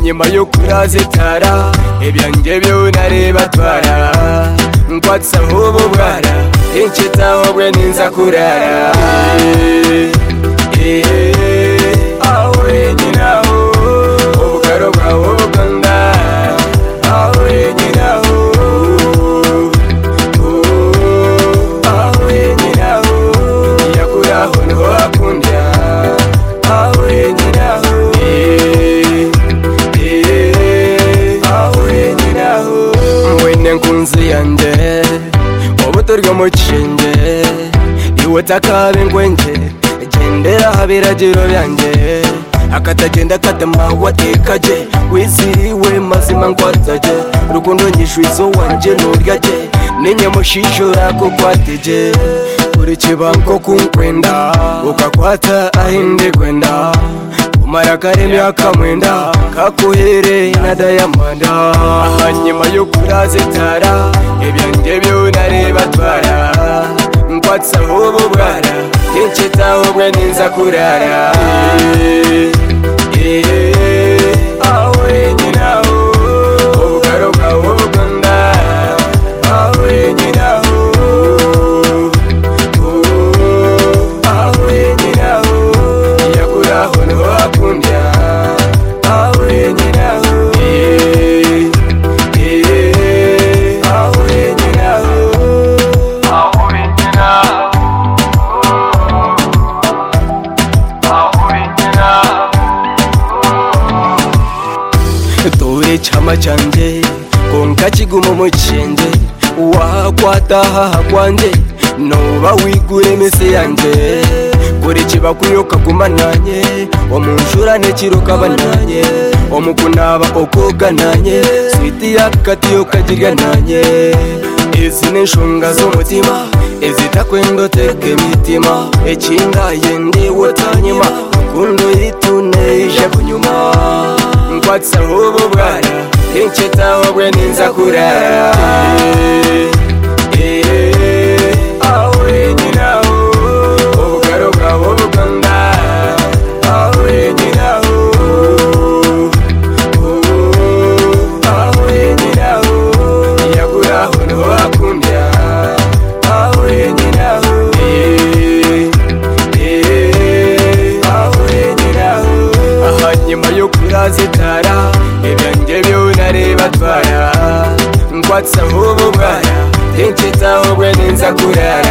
nyuma yo kurazitara ibyanjye byunareba twara nkwatsa nk'ubu bwara inshitaho bwe ninza kurara Eh, eh, aho wenyine aho ubugaro bwawe bukunda aho wenyine aho oh, aho wenyine aho yakuraho niho hakunda aho wenyine aho Eh, eh, aho wenyine aho mwene nkunzi yanjye ubuto bw'umukinge iwe takaba ingwenge gendera habiragiro byanjye akatagenda katamawe atekaje wiziriwe mazima ngo ataje urukundo nyishwizo wanje nuryaje ninyamushishura kuko atije buri kibango kunkwenda ukakwata ahindi kwenda kumara karindwi akamwenda kakuhere na dayamanda aha nyuma yo kurazitara ibyanjye byunareba twara nkwatsa nk'ubu bwara n'inshyitaho bwe ninza kurara Eh, eh, aho wenyine aho ubugaro bwawe bukunda aho wenyine aho oh, aho wenyine aho yakuraho niho hakunda aho wenyine aho Eh, eh, aho wenyine aho aho wenyine aho dore chama chanje konka kiguma umukinge wakwatahaha kwanje nuba wigura iminsi yanjye buri kibakwiye ukaguma nanye omunshurane kirukaba nanye omukunaba okoga nanye switi yakati yokagiga nanye izi ni nshunga z'umutima izitakwenda uteka imitima ekindaye ndiwe utanyima rukundo yituneje kunyuma nkwatsa nk'ubu bwana inshitaho bwe ninza kurara Eh, eh, aho wenyine aho ubugaro bwawe bukunda aho wenyine aho oh, aho wenyine aho yakuraho niho hakunda aho wenyine aho Eh, eh, aho wenyine aho aha nyuma yo kurazitara ibyanjye byunareba twara nkwatsa nk'ubu bwana inshitaho bwe ninza kurara